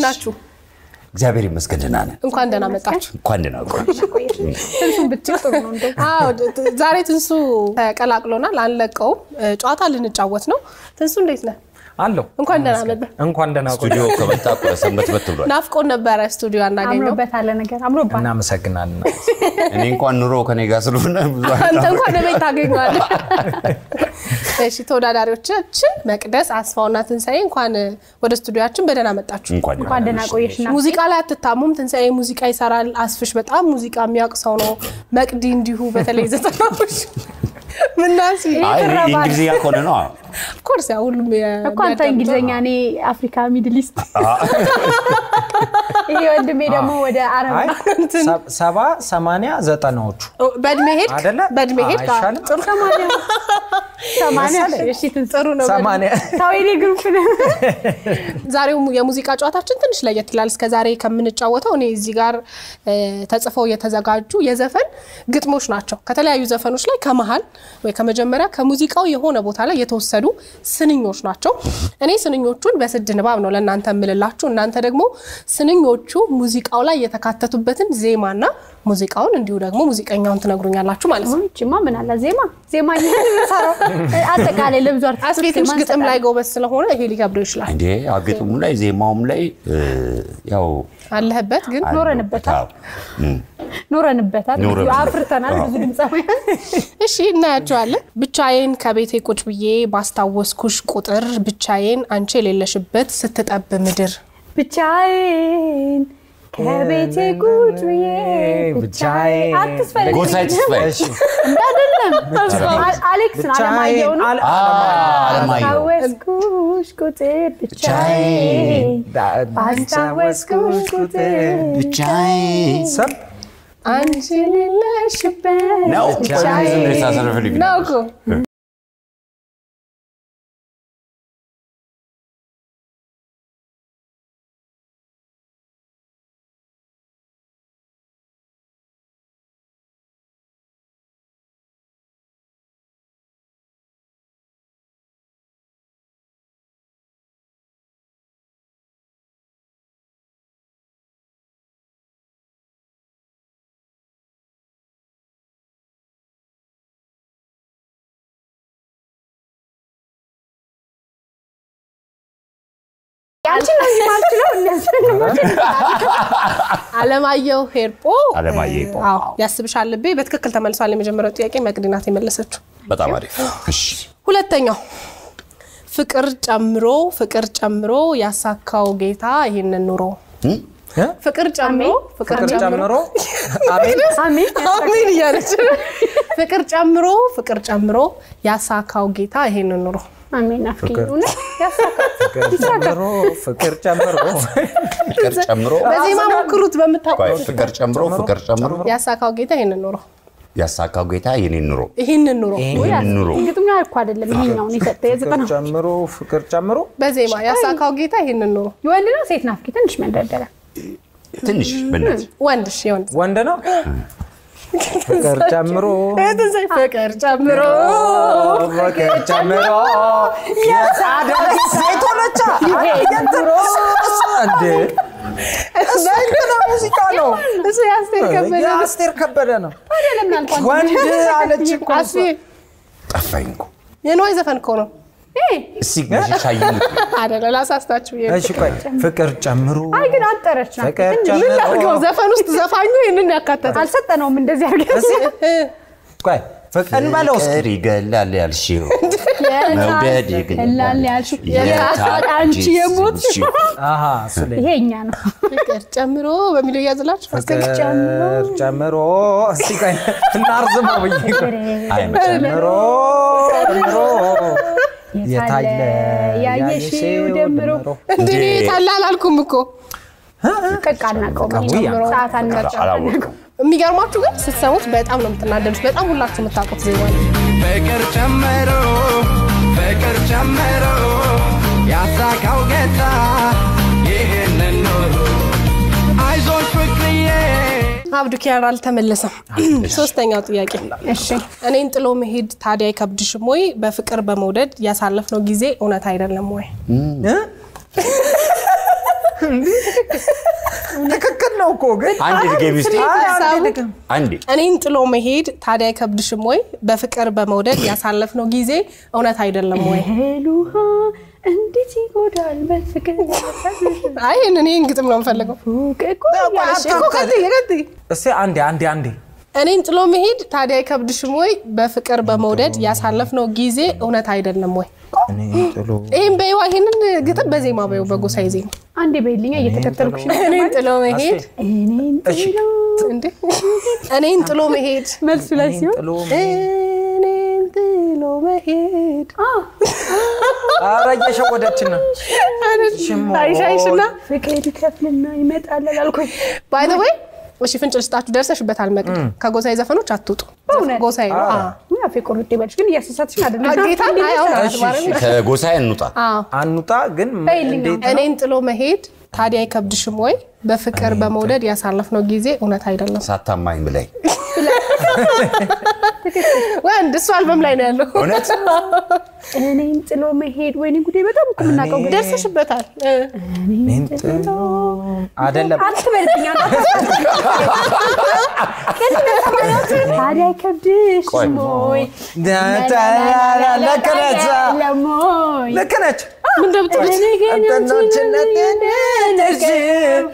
ናችሁ? እግዚአብሔር ይመስገን ደህና ነን። እንኳን ደህና መጣችሁ። እንኳን ደህና ቆየሽ። ትንሱን ብትል ጥሩ ነው እንደው አዎ ት- ዛሬ ትንሱ ተቀላቅሎናል። አንለቀውም። እ፣ ጨዋታ ልንጫወት ነው። ትንሱ እንዴት ነህ? አለው እንኳን ደህና መጣ። እንኳን ደህና ቆይ። ስቱዲዮ ከመጣ ሰንበት በት ብሏል። ናፍቆን ነበረ ስቱዲዮ አናገኘው። አምሮበት አለ ነገር አምሮባት እናመሰግናለን። እኔ እንኳን ኑሮ ከኔ ጋር ስለሆነ ብዙ አንተ እንኳን ቤት ታገኘዋለህ። እሺ ተወዳዳሪዎቻችን መቅደስ አስፋውና ትንሣኤ እንኳን ወደ ስቱዲዮችን በደህና መጣችሁ። እንኳን እንኳን ደህና ቆየሽ እና ሙዚቃ ላይ አትታሙም። ትንሣኤ ሙዚቃ ይሰራል። አስፍሽ በጣም ሙዚቃ የሚያውቅ ሰው ነው። መቅዲ እንዲሁ በተለይ ዘጠናዎች ምናሲ አይ እኔ እንግሊዝኛ ከሆነ ነው። ኮርስ ያ ሁሉም እኮ አንተ እንግሊዝኛ እኔ አፍሪካ ሚድል ኢስት ይሄ ወንድሜ ደግሞ ወደ አረብ አይ ሰ- ሰባ ሰማንያ ዘጠናዎቹ በእድሜ ሄድ አይደለ? በእድሜ ሄድ አይሻልም? ጥሩ ሰማንያ ሰማንያ እሺ ትንሱ ጥሩ ነው። ሰማንያ ተው የኔ ግሩፕ ነው ዛሬው የሙዚቃ ጨዋታችን ትንሽ ለየት ይላል። እስከ ዛሬ ከምንጫወተው እኔ እዚህ ጋር እ፣ ተጽፈው የተዘጋጁ የዘፈን ግጥሞች ናቸው። ከተለያዩ ዘፈኖች ላይ ከመሀል ወይ ከመጀመሪያ ከሙዚቃው የሆነ ቦታ ላይ የተወሰዱ ስንኞች ናቸው። እኔ ስንኞቹን በስድ ንባብ ነው ለእናንተ የምልላችሁ። እናንተ ደግሞ ስንኞቹ ሙዚቃው ላይ የተካተቱበትን ዜማና ሙዚቃውን እንዲሁ ደግሞ ሙዚቀኛውን ትነግሩኛላችሁ ማለት ነው። ይችማ ምን አለ ዜማ ዜማ እኛን የምንሰራው አጠቃላይ ለብዙ አስቤ አርቲስቶች ትንሽ ዜማ ግጥም ላይ እንሰጣለን። ጎበዝ ስለሆነ ይሄ ሊከብደው ይችላል። እንዴ አግጥሙ ላይ ዜማውም ላይ እ፣ ያው አለህበት ግን ኖረንበታል። አዎ። እም። ኖረንበታል ኖረንበታል። አፍርተናል ብዙ ድምፃውያን እሺ እናያቸዋለን። ብቻዬን ከቤቴ ቁጭ ብዬ ባስታወስኩሽ ቁጥር ብቻዬን አንቺ የሌለሽበት ስትጠብ ምድር ብቻዬን ከቤቴ ቁጭ ብዬ ብቻዬን አትስፈልግ ጎሳዬ ተስፋዬ እሺ አይደለም አ- አሌክስ ነው አለማየሁ ነው አለ- አለማየሁ ባስታወስኩሽ ቁጥር ብቻዬን ባስታወስኩሽ ቁጥር ብቻዬን ሰብ አንቺ የሌለሽበት ነው ብቻዬን ዝም ብለሽ ታሰረፍልኝ ነው እኮ አንቺ ነው እንጂ ማልችለው እነዚህ አለማየሁ ሄርጶ አለማየሁ ሄርጶ። አዎ ያስብሻል ልቤ በትክክል ተመልሷል። የመጀመሪያው ጥያቄ መቅዲ ናት የመለሰችው። በጣም አሪፍ እሺ ሁለተኛው ፍቅር ጨምሮ ፍቅር ጨምሮ ያሳካው ጌታ ይህንን ኑሮ እ? ፍቅር ጨምሮ ፍቅር ፍቅር ጨምሮ ጨምሮ አሜን አሜን አሜን እያለች ፍቅር ጨምሮ ፍቅር ጨምሮ ያሳካው ጌታ ይሄንን ኑሮ አሜን አፍኪ እውነት ያሳካል ፍቅር ጨምሮ ፍቅር ጨምሮ ፍቅር ጨምሮ በዜማ ሞክሩት ቆይ፣ በምታውቁ ፍቅር ጨምሮ ፍቅር ጨምሮ ያሳካው ጌታ ይሄንን ኑሮ ያሳካው ጌታ የኔን ኑሮ ይህንን ኑሮ ይህንን ኑሮ ግጥሙ እኮ አይደለም ይሄኛውን የሰጠ ፍቅር የዘጠና ጨምሮ ፍቅር ጨምሮ በዜማ ያሳካው ጌታ ይህንን ኑሮ የወንድ ነው ሴት ናፍኪ ትንሽ መንደርደሪያ ትንሽ በእናትህ ወንድሽ የወንድ ወንድ ነው ፍቅር ጨምሮ ፍቅር ጨምሮ ፍቅር ጨምሮ ሴት ሆነቻ እንዴ ሙዚቃ ነው እሱ የአስቴር ከበደ ነው። የአስቴር ከበደ ነው ለምን አልኳት ወንድ አለች እኮ እሷ። አስቴ ጠፋኝ እኮ የንዋይ ዘፈን እኮ ነው እስቲ ግዢ ይሙት አደለ ላሳስታችሁ ብዬ ነው። እሺ ቆይ ፍቅር ጨምሮ አይ ግን አጠረች ናት ፍቅር ምን ጨምሮ ላድርገው ዘፈን ውስጥ ዘፋኙ ይህንን ያካተተ አልሰጠነውም እንደዚህ አድርገን ቆይ ፍቅር በለው እስኪ ፍቅር ይገላል ያልሽው መውደድ እላል ያልሽው የታች የታች አንቺ የሞት ስምሽው። አሃ ስለ ይሄ እኛ ነው ፍቅር ጨምሮ በሚለው እያዝላችሁ ፍቅር ጨምሮ እስቲ ቆይ እናርዝመው ብዬ እኮ። አይ ጨምሮ ጨምሮ የታለ ያየሽው ደምሮ እንዴ ታላ አላልኩም እኮ ቅቅ አናውቀውም ቀቡ ያ። ሰዓት አናውቀውም አላወቅኩም የሚገርማችሁ ግን ስትሰሙት በጣም ነው የምትናደዱት በጣም ሁላችሁ የምታውቁት ዜማ ነው ፍቅር ጨምሮ ፍቅር ጨምሮ ያሳካው ጌታ ይህንን ኑሮ አይዞሽ ፍቅርዬ አብዱ ኪያር አልተመለሰም ሶስተኛው ጥያቄ እሺ እኔን ጥሎ መሄድ ታዲያ አይከብድሽም ወይ በፍቅር በመውደድ ያሳለፍነው ጊዜ እውነት አይደለም ወይ እ? ትክክል ነው እኮ ግን አንድ ድገሚ እስኪ አይ፣ አንዴ ሀሳቡ- ድገም። አንዴ እኔን ጥሎ መሄድ ታዲያ አይከብድሽም ወይ? በፍቅር በመውደድ ያሳለፍነው ጊዜ እውነት አይደለም ወይ? እህል ውሃ እንዴት ይጎዳል በፍቅር አይ ይህንን ይህን ግጥም ነው የምፈልገው። ፉቅ እኮ እሺ፣ እኮ ቀጥይ፣ ቀጥይ። እስኪ አንዴ አንዴ አንዴ እኔን ጥሎ መሄድ ታዲያ አይከብድሽም ወይ? በፍቅር በመውደድ ያሳለፍነው ጊዜ እውነት አይደለም ወይ? እኔ ጥሎ ይህም በይዋ ይህንን ግጥም በዜማ በይው በጎሳዬ ዜማ አንዴ በይልኛ እየተከተልኩሽ ነው። እኔን ጥሎ መሄድ እኔን እሺ ጥሎ እንዴ እኔን ጥሎ መሄድ መልሱ ላይ ሲሆን ጥሎ እኔን ጥሎ መሄድ ኧረ እየሸወደችን ነው አይሻይሽና ፍቅር ይከፍልና ይመጣል አላልኩኝ? ባይ ዘ ወይ እሺ ፍንጭ ልስጣችሁ ደርሰሽበታል መቅድ ከጎሳዬ ዘፈኖች አትውጡ በእውነት? ጎሳዬ ነው አዎ። ምን አፌ ቁርጥ ይበልሽ ግን እያሳሳትሽን አይደለም። ጌታ አይ አሁን እሺ፣ አትማርም። እሺ። ከጎሳዬ እንውጣ። አዎ አንውጣ ግን በይልኝ እንዴት እኔን ጥሎ መሄድ ታዲያ አይከብድሽም ወይ? በፍቅር በመውደድ ያሳለፍነው ጊዜ እውነት አይደለም ሳታማኝ ብላይ ወንድ እሱ አልበም ላይ ነው ያለው። እውነት እኔን ጥሎ መሄድ ወይኔ ጉዴ! በጣም እኮ የምናውቀው ግን ደርሰሽበታል እ። እኔን ጥሎ አይደለም አትበልጥኛ ታዲያ አይከብድሽም ወይ? ልክ ነች ለሞይ ልክ ነች ምን እንደምትሉት እኔ ግን እንትኖችነትን ነሽም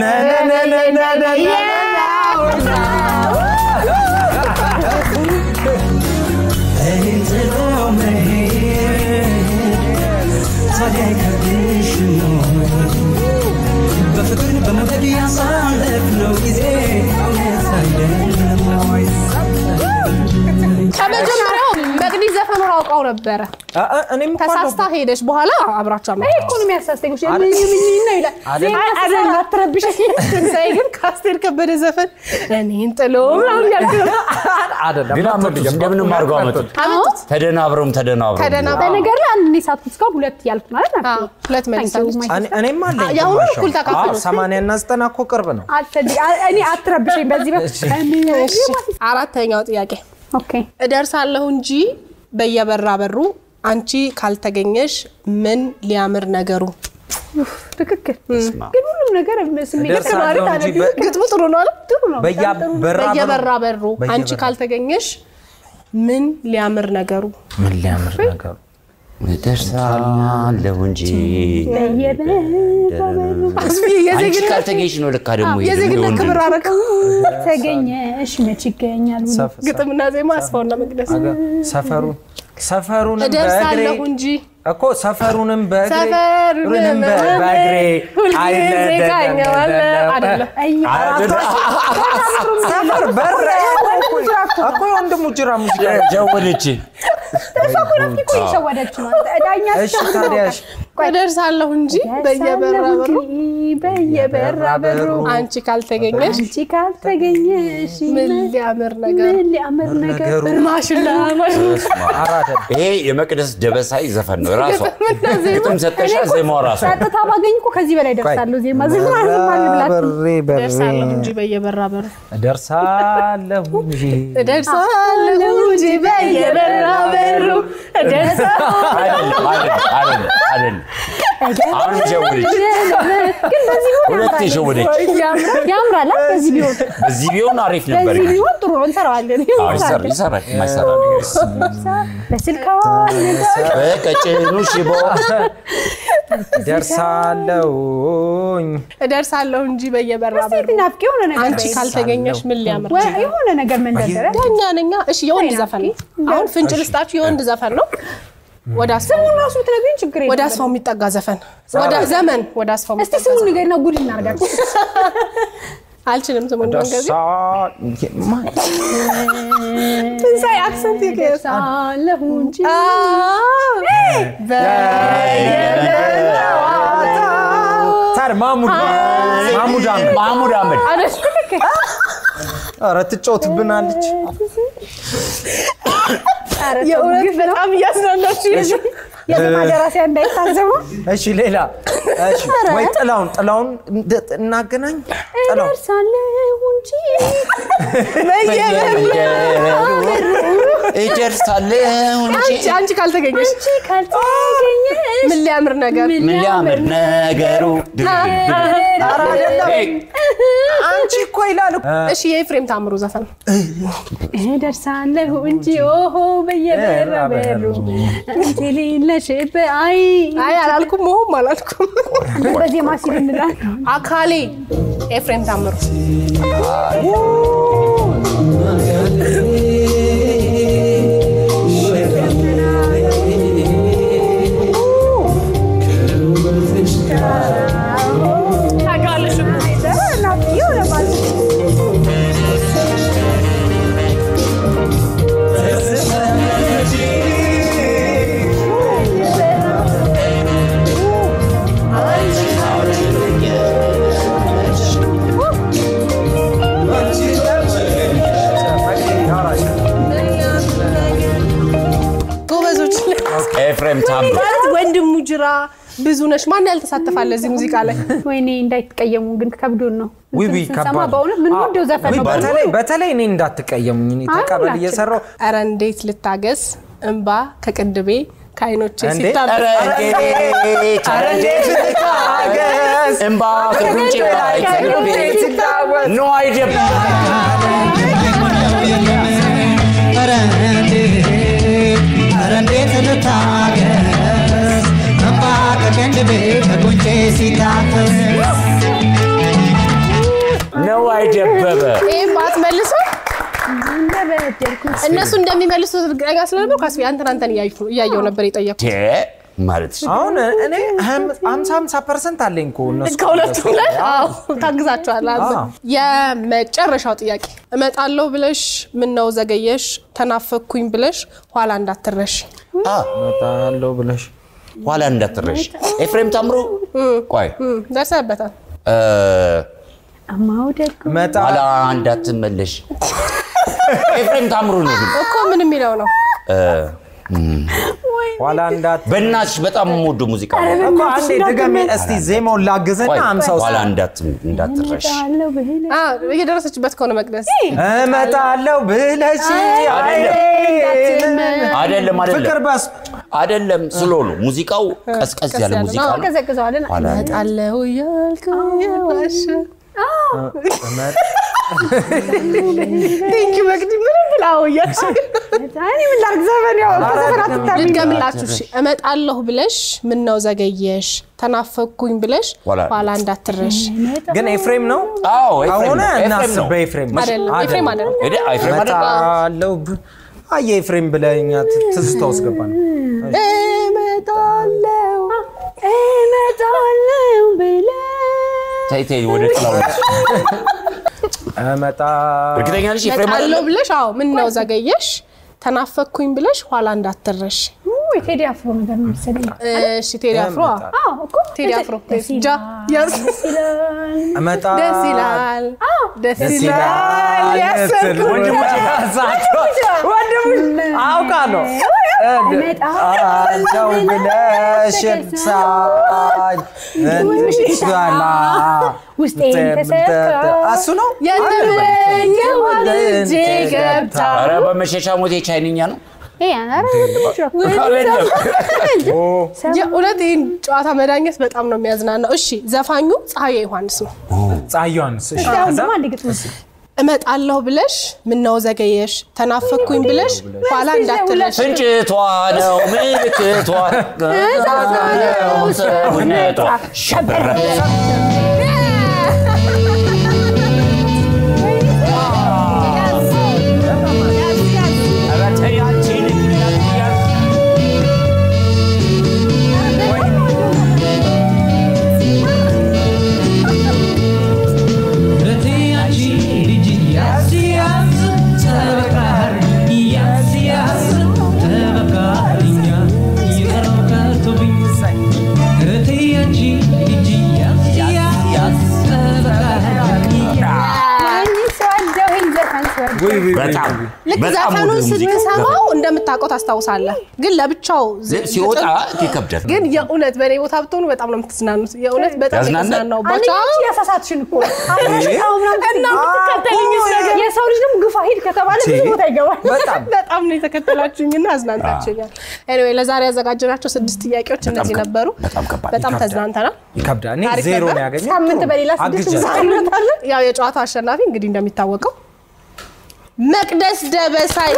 እኔን ጥሎ መሄድ ታዲያ አይከብድሽም ወይ? በፍቅር በመውደድ ያሳለፍነው ጊዜ እውነት አይደለም ወይ? ከመጀመሪያው መቅዲ ዘፈኑን አውቃው ነበረ። እኔም እኮ ተሳስታ ሄደች በኋላ አብራቸው ይሄ እኮ ነው የሚያሳስተኝ። እሺ፣ ምን ምን ነው ይላል። አይደል? ዜማ ስሰራ አትረብሸኝ። ትንሣኤ ግን ከአስቴር ከበደ ዘፈን እኔን ጥሎ ምናምን እያልክ ነው። አይደለም ግን አመጡት፣ እንደምንም አድርገው አመጡት። አመጡት። ተደናብረውም ተደናብረው ተደና- በነገር ላይ አንድ እኔ ሳትኩት እስካሁን ሁለት እያልኩ ማለት ነው። አዎ፣ ሁለት መልሳለች። እኔ- እኔም አለኝ የአሁኑ ግማሽ እኩል አሁን። ተካፈሉ። አዎ፣ ሰማንያ እና ዘጠና እኮ ቅርብ ነው አልፈልግ እኔ አትረብሸኝ በዚህ በ እሺ፣ አራተኛው ጥያቄ ኦኬ እደርሳለሁ እንጂ በየበራ በሩ አንቺ ካልተገኘሽ ምን ሊያምር ነገሩ። ትክክል ግን ሁሉም ነገር ስሜት እደርሳለሁ ማለት እንጂ አይደለም። በ- ግጥሙ ጥሩ ነው አይደል? ጥሩ ነው በያ- በጣም ጥሩ ነው። በራ በየበራ በሩ በየበራ- አንቺ ካልተገኘሽ ምን ሊያምር ነገሩ። ምን ሊያምር ነገሩ እደርሳለሁ እንጂ በየበራ በሩ አስቢ አንቺ የዜግነት ካልተገኘሽ ነው ልካ ደግሞ ይሄ ደግሞ የዜግነት የወንድ ክብር ነው። አረከው። ተገኘሽ መች ይገኛል ብሎ ሰፍ- ግጥምና ዜማ አስፋውና መቅደስ አገ- ሰፈሩን ሰፈሩንም በእግሬ እደርሳለሁ እንጂ እኮ ሰፈሩንም በእግሬ ሰፈሩንም በ- በእግሬ ሁልጊዜ አይለደለም። ቃኘዋለሁ አይደለም አይ ሰፈር በር እኮ የወንድሙ ጅራ ሙዚቃ ጀወደች እሷ እኮ ናፍቂ እኮ እየሸወደች ነው ዳኛ እሺ ታዲያ እሺ። እደርሳለሁ እንጂ በየበራ በሩ በየበራ በሩ አንቺ ካልተገኘሽ አንቺ ካልተገኘሽ ምን ሊያምር ነገር ምን ሊያምር ነገር ነገሩ ማሽላ ማሽላ ኧረ አይደለም። ይሄ የመቅደስ ደበሳይ ዘፈን ነው ራሷ ግጥምና ዜማ ግጥም ሰጠሻ ዜማው ራሷ ጸጥታ ባገኝ እኮ ከዚህ በላይ ደርሳለሁ ዜማ ዝም ዝም አልብላችሁ በሬ በሬ እደርሳለሁ እንጂ በየበራ በሩ እደርሳለሁ እንጂ እደርሳለሁ እንጂ በየበራ በሩ እደርሳለሁ አይደለም አይደለም አይደለም አይደለም አሁን ጀወደች ግን በዚህ ቢሆን ሁለቴ ሸወደች ያምራል ያምራል አይደል? በዚህ ቢሆን በዚህ ቢሆን አሪፍ ነበር በዚህ ግን ቢሆን ጥሩ ነው እንሰራዋለን አዎ፣ ይሰራ- ይሰራል የማይሰራ ነገር በስልካ በቀጭኑ ሽቦ እደርሳለሁኝ እደርሳለሁ እንጂ በየበራ በሩ ናፍቂ የሆነ ነገር አንቺ በይ። ካልተገኘሽ ምን ሊያምር ወይ የሆነ ነገር መንደርደሪያ ዳኛ ነኛ እሺ የወንድ ዘፈን ነው አሁን ፍንጭ ልስጣችሁ የወንድ ዘፈን ነው ወደ አስፋው ስሙን ራሱ ብትነግሪኝ ችግር የለም ወደ አስፋው የሚጠጋ ዘፈን ወደ ዘመን ወደ አስፋው እስቲ የሚጠጋ ስሙን ዘፈን ንገሪና ጉድ እናድርጋችሁ አልችልም ስሙን መንገድ ደርሳ ማ- ትንሣኤ አክሰንት ይቀየር ደርሳለሁ እንጂ ታዲያ ማሙድ ማሙድ አህመድ ማህሙድ አህመድ ኧረ ትጫወትብናለች የእውነት በጣም እያዝናናችሁ የዜማ ደራሲያ እንዳይታዘቡ እሺ ሌላ እሺ፣ ወይ ጥላውን ጥላውን እንደ- እናገናኝ ጥላውን እደርሳለሁ እንጂ እደርሳለሁ እንጂ አንቺ አንቺ ካልተገኘሽ አንቺ ካልተገኘሽ ምን ሊያምር ነገር ምን ሊያምር ነገሩ ኧረ አይደለም። ሄይ፣ አንቺ እኮ ይላል እኮ። እሺ የኤፍሬም ታምሩ ዘፈን እደርሳለሁ እንጂ ኦሆ በየበራ በሩ አንቺ ሌለሽበት አይ አይ አላልኩም መሆም አላልኩም በዜማ ሲል እንላለን። አካሌ ኤፍሬም ታምሩ ጎበዞች ኤፍሬም ታምሩ ማለት ወንድሙ ጅራ ብዙ ነሽ ማን ያልተሳተፋለ እዚህ ሙዚቃ ላይ ወይኔ እንዳይትቀየሙ ግን ከብዶን ነው ውይ እንትን ውይ ስንሰማ ከባድ በእውነት ምን ወደው ዘፈን ውይ ነው በተለይ በተለይ እኔ እንዳትቀየሙኝ እኔ አይ፣ ተቀበል ሁላችን። እየሰራው ኧረ እንዴት ልታገስ እንባ ከቅንድቤ ከአይኖቼ እንዴ? ሲታበስ ኧረ እንዴት ኧረ እንዴት ልታገስ እምባ ከጉንጭ ላይ ከልቤ ኖ አይደለም ኧረ እንዴት ኧረ እንዴት ልታገስ እምባ ከቅንድቤ ከጉንጬ ሲታፈስ ነው አይደበበ ይህም ባትመልሱ እንደበደልኩት እነሱ እንደሚመልሱት እርግጠኛ ስለነበር ካስቢ አንተን አንተን እያዩ- እያየው ነበር የጠየኩት ቴ ማለት አሁን እኔ ሀምሳ ሀምሳ ፐርሰንት አለኝ እኮ እነሱ ከሁለቱም ላይ አዎ ታግዛቸዋል አዎ። የመጨረሻው ጥያቄ እመጣለሁ ብለሽ ምን ነው ዘገየሽ ተናፈኩኝ ብለሽ ኋላ እንዳትረሽ እመጣለሁ ብለሽ ኋላ እንዳትረሽ ኤፍሬም ታምሩ ቆይ እም፣ ደርሰህበታል እ፣ አማውደድ እመጣ ኋላ እንዳትመለሽ ኤፍሬም ታምሩ ነው ግን እኮ ምን የሚለው ነው እ፣ እም፣ ኋላ እንዳት በእናትሽ በጣም የምወደው ሙዚቃ ነው እኮ አንዴ ድገሜ እስቲ ዜማውን ላግዝና ቆይ ሀምሳው ኋላ እንዳት- እንዳትረሽ እመጣለሁ ብለህ አ፣ እየደረሰችበት ከሆነ መቅደስ እመጣለሁ ብለሽ አይደለም ፍቅር አይደለም በስ አይደለም ስሎ ነው ሙዚቃው ቀዝቀዝ ያለ ያለ ሙዚቃ ነው። ነው ቀዘቅዘዋለን ኋላ እመጣለሁ እያልኩ የዋሸ ቴንኪ መቅዲ ምንም ብላው እያልሽ እኔ ምን ላድርግ ዘፈን ያው ዘፈን አትታሚ ልድገምላችሁ እሺ እመጣለሁ ብለሽ ምን ነው ዘገየሽ ተናፈኩኝ ብለሽ ኋላ- ኋላ እንዳትረሽ ግን ኤፍሬም ነው አዎ ኤፍሬም ከሆነ ነው ኤፍሬም እናስብ ነው በኤፍሬም አይደለም ኤፍሬም አይደለም ሄደ ኤፍሬም አይደለም እመጣለሁ ብ- አየ ኤፍሬም ብለኛ ትዝታ ውስጥ ገባን እመጣለሁ እመጣለሁ ብለህ ተይ ተይ ወደ ጥላው ነች እመጣ እርግጠኛ ነሽ ኤፍሬም እመጣለሁ አይደለም ብለሽ አዎ ምን ነው ዘገየሽ ተናፈኩኝ ብለሽ ኋላ እንዳትረሽ ውይ ቴዲ አፍሮ ነገር ነው መሰለኝ እሺ ቴዲ አፍሮ አዎ። አዎ እኮ ቴዲ አፍሮ ደስ ጃ ይላል ያዝ ደስ ይላል እመጣ ደስ ይላል ደስ ደስ ይላል ይላል ያሰብኩት ወንድሞች ወንድሞች አውቃለሁ እመጣለሁ ብለሽ ሳኝ እንትላ ውስጤን ተሰካ እሱ ነው የተመኘው ልጄ ገብታ ኧረ በመሸሻ ሞቴ ቻይንኛ ነው ይሄ ኧረ አይደለም የእውነት ይህን ጨዋታ መዳኘት በጣም ነው የሚያዝናናው። እሺ ዘፋኙ ፀሐዬ ዮሐንስ ነው። ፀሐይ ዮሐንስ እሺ አሁን ከዛ ደግሞ አንድ ግጥም እመጣለሁ ብለሽ ምነው ዘገየሽ ተናፈኩኝ ብለሽ ኋላ እንዳትለሽ ፍንጭቷ ነው ምልክቷ ነው ሰውነቷ ሸበረ ኧረ ተይ አንቺ ልጅ Yeah. በጣም ልክ በጣም ዘፈኑን ወደ ሙዚቃ ስትሰማው እንደምታውቀው ታስታውሳለህ፣ ግን ለብቻው ዝ- ሲወጣ ግጥም- ይከብዳል። ግን የእውነት በእኔ ቦታ ብትሆኑ በጣም ነው የምትዝናኑት። የእውነት በጣም ያዝናናል? የተዝናናሁባቸው አንደኛችን ያሳሳትሽን እኮ አብረሽው ምናምን እና የምትከተለኝ ነገር የሰው ልጅ ደግሞ ግፋ ሂድ ከተባለ ብዙ ቦታ ይገባል። በጣም በጣም ነው የተከተላችሁኝና አዝናንታችሁኛል። ኤኒዌይ ለዛሬ ያዘጋጀናቸው ስድስት ጥያቄዎች በጣም እነዚህ ከብ- ነበሩ። በጣም ከባድ በጣም ይከብዳል። ተዝናንተናል። ይከብዳል። እኔ አሪፍ ዜሮ ነበር። ነው ያገኘው። ሳምንት በሌላ ስድስት አግዣለሁ። እንሳምንታለን። ያው የጨዋታው አሸናፊ እንግዲህ እንደሚታወቀው መቅደስ ደበሳይ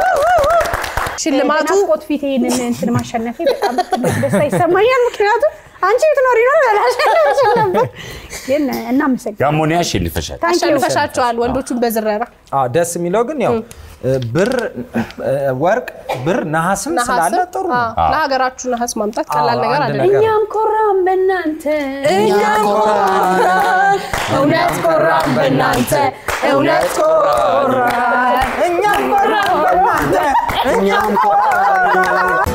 ሽልማቱ ናፍቆት ፊት ይህንን እንትን ማሸነፌ በጣም ትልቅ ደስታ ይሰማኛል። ምክንያቱም አንቺ ብትኖሪ ነው ላሸነፍሽ ነበር። ግን እናመሰግናለን። ያሞኔ ያሸንፈሻል። አሸንፈሻቸዋል ወንዶቹን በዝረራ አዎ ደስ የሚለው ግን ያው ብር ወርቅ ብር ነሐስም ስላለ ነሐስም ጥሩ አዎ፣ ነው። ለሀገራችሁ ነሐስ ማምጣት ቀላል አዎ፣ ነገር አንድ አይደለም። ነገር እኛም ኮራም በእናንተ እኛም ኮራን፣ እውነት ኮራን በእናንተ እውነት ኮራን እኛም ኮራን በእናንተ እኛም ኮራን